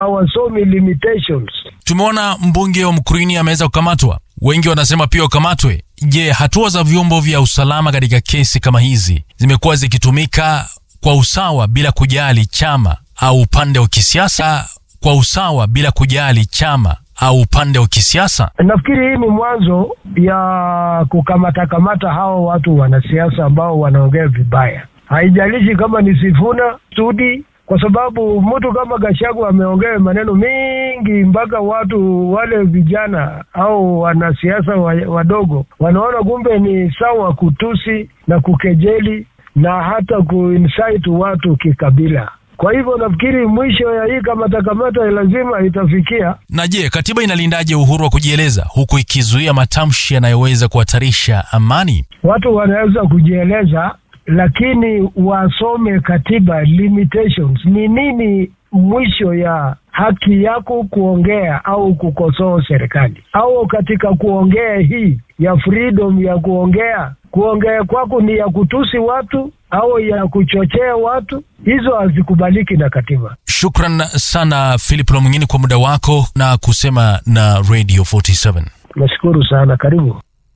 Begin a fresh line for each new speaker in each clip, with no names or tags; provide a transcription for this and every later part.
hawasomi limitations.
Tumeona mbunge wa Mkurini ameweza kukamatwa, wengi wanasema pia ukamatwe. Je, hatua za vyombo vya usalama katika kesi kama hizi zimekuwa zikitumika kwa usawa bila kujali chama au upande wa kisiasa? Kwa usawa bila kujali chama au upande wa kisiasa?
Nafikiri hii ni mwanzo ya kukamata kamata hao watu wanasiasa ambao wanaongea vibaya, haijalishi kama ni Sifuna Sudi, kwa sababu mtu kama Gashagu ameongea maneno mengi mpaka watu wale vijana au wanasiasa wadogo wanaona kumbe ni sawa kutusi na kukejeli na hata kuinsight watu kikabila. Kwa hivyo nafikiri mwisho ya hii kamata kamata lazima itafikia.
Na je, katiba inalindaje uhuru wa kujieleza huku ikizuia matamshi yanayoweza kuhatarisha amani?
Watu wanaweza kujieleza, lakini wasome katiba limitations. Ni nini mwisho ya haki yako kuongea au kukosoa serikali, au katika kuongea hii ya freedom ya kuongea, kuongea kwako ni ya kutusi watu au ya kuchochea watu, hizo hazikubaliki na katiba.
Shukran sana Philip Lomwingine kwa muda wako na kusema na Radio 47.
Nashukuru sana, karibu.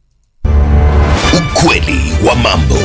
Ukweli wa mambo.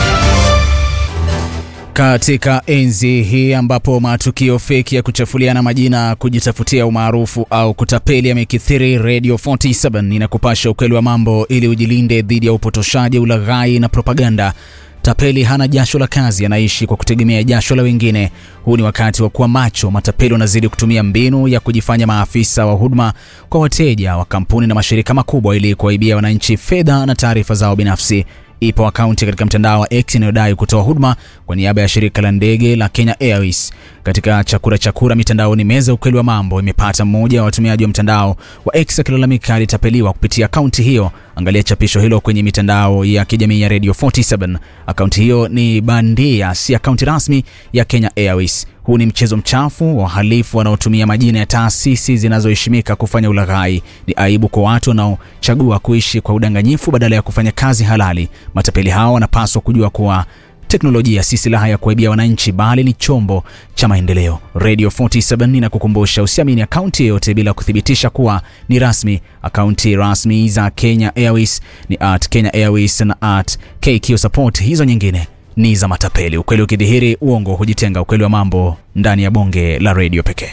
Katika enzi hii ambapo matukio feki ya kuchafuliana majina, kujitafutia umaarufu au kutapeli yamekithiri, Radio 47 inakupasha ukweli wa mambo ili ujilinde dhidi ya upotoshaji, ulaghai na propaganda. Tapeli hana jasho la kazi, anaishi kwa kutegemea jasho la wengine. Huu ni wakati wa kuwa macho. Matapeli wanazidi kutumia mbinu ya kujifanya maafisa wa huduma kwa wateja wa kampuni na mashirika makubwa ili kuwaibia wananchi fedha na taarifa zao binafsi. Ipo akaunti katika mtandao wa X inayodai kutoa huduma kwa niaba ya shirika la ndege la Kenya Airways. Katika chakura chakura mitandaoni, meza ukweli wa mambo imepata mmoja wa watumiaji wa mtandao wa X akilalamika alitapeliwa kupitia akaunti hiyo. Angalia chapisho hilo kwenye mitandao ya kijamii ya Radio 47. Akaunti hiyo ni bandia, si akaunti rasmi ya Kenya Airways. Huu ni mchezo mchafu wa wahalifu wanaotumia majina ya taasisi zinazoheshimika kufanya ulaghai. Ni aibu kwa watu wanaochagua kuishi kwa udanganyifu badala ya kufanya kazi halali. Matapeli hao wanapaswa kujua kuwa teknolojia si silaha ya kuwaibia wananchi bali ni chombo cha maendeleo. Radio 47 inakukumbusha usiamini akaunti yoyote bila kuthibitisha kuwa ni rasmi. Akaunti rasmi za Kenya Airways ni at Kenya Airways na at KQ Support. Hizo nyingine ni za matapeli. Ukweli ukidhihiri, uongo hujitenga. Ukweli wa mambo ndani ya bonge la redio pekee.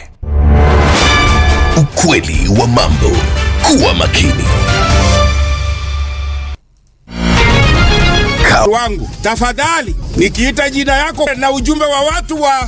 Ukweli wa mambo. Kuwa makini.
wangu tafadhali, nikiita jina yako na ujumbe wa watu wa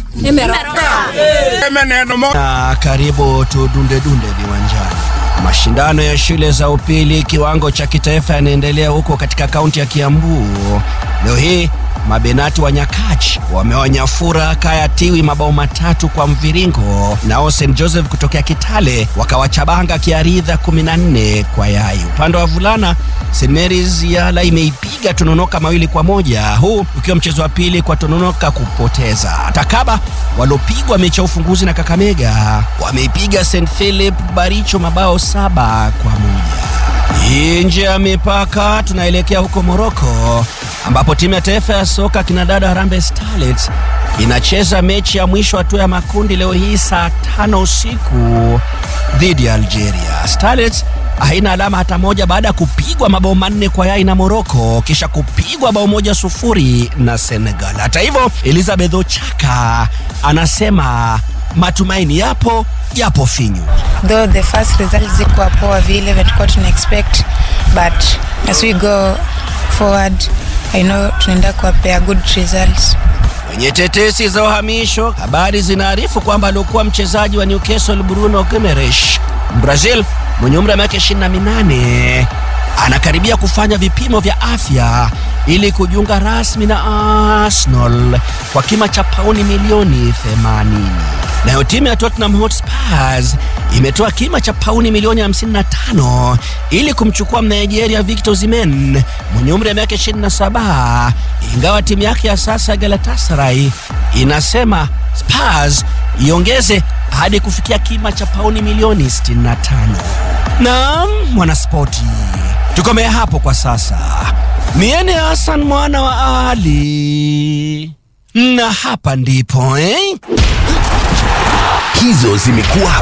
neno moja.
Na karibu tudunde dunde viwanjani. Mashindano ya shule za upili kiwango cha kitaifa yanaendelea huko katika kaunti ya Kiambu. Leo hii mabenati wa Nyakach wamewanyafura Kaya Tiwi mabao matatu kwa mviringo, nao St Joseph kutokea Kitale wakawachabanga Kiaridha 14 kwa yai. Upande wa vulana St Mary's Yala imeipiga Tononoka mawili kwa moja, huu ukiwa mchezo wa pili kwa Tononoka kupoteza. Takaba waliopigwa mechi ya ufunguzi na Kakamega wameipiga St Philip Baricho mabao saba kwa moja. Nje ya mipaka tunaelekea huko Moroko ambapo timu ya taifa ya soka kinadada Harambee Starlets inacheza mechi ya mwisho hatua ya makundi leo hii saa tano usiku dhidi ya Algeria. Starlets haina alama hata moja baada ya kupigwa mabao manne kwa yai na Moroko kisha kupigwa bao moja sufuri na Senegal. Hata hivyo, Elizabeth Ochaka anasema matumaini yapo yapo finyu.
Though the first result zikuwa poa vile tulikuwa tuna expect but as we go forward I know tunaenda kuwapea good results.
Kwenye tetesi za uhamisho, habari zinaarifu kwamba aliokuwa mchezaji wa Newcastle Bruno Guimaraes Brazil mwenye umri wa miaka 28 anakaribia kufanya vipimo vya afya ili kujiunga rasmi na Arsenal kwa kima cha pauni milioni 80. Nayo timu ya Tottenham Hotspurs imetoa kima cha pauni milioni 55 ili kumchukua Mnigeria Victor Osimhen mwenye umri wa miaka 27, ingawa timu yake ya sasa Galatasaray inasema Spurs iongeze hadi kufikia kima cha pauni milioni 65. Naam, mwanaspoti, tukomea hapo kwa sasa. Miene Hassan mwana wa Ali, na hapa ndipo eh?
Hizo zimekuwa